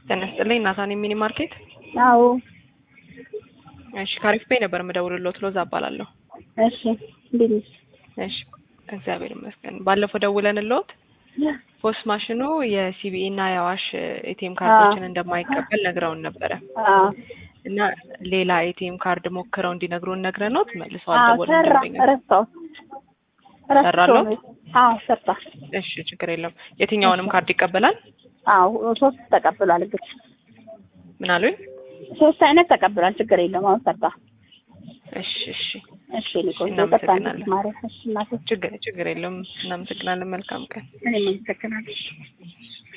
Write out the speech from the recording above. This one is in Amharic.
ጤና ይስጥልኝ ናታን ሚኒ ማርኬት። አዎ እሺ ካሪፍ ፔይ ነበር የምደውልልዎት ሎዛ እባላለሁ። እሺ እንዴት ነሽ? እሺ እግዚአብሔር ይመስገን። ባለፈው ደውለንልዎት ፖስት ማሽኑ የሲቢኢ እና የአዋሽ ኤቲኤም ካርዶችን እንደማይቀበል ነግረውን ነበረ አዎ እና ሌላ ኤቲኤም ካርድ ሞክረው እንዲነግሩን ነግረኖት መልሰው አዎ አልደወሉም። ሰራ ደንበኛ ረሳሁት ሰራሎት? ረሳሁት። አዎ ሰርታ እሺ ችግር የለም። የትኛውንም ካርድ ይቀበላል? አዎ ሶስት ተቀብሏል። እንግዲህ ምን አሉኝ? ሶስት አይነት ተቀብሏል። ችግር የለም። አሁን ሰርታ እሺ እሺ እሺ ሊቆይ እናመሰግናለን። ማለት እሺ እናቴ ችግር ችግር የለም። እናመሰግናለን። መልካም ቀን። እኔም አመሰግናለሁ።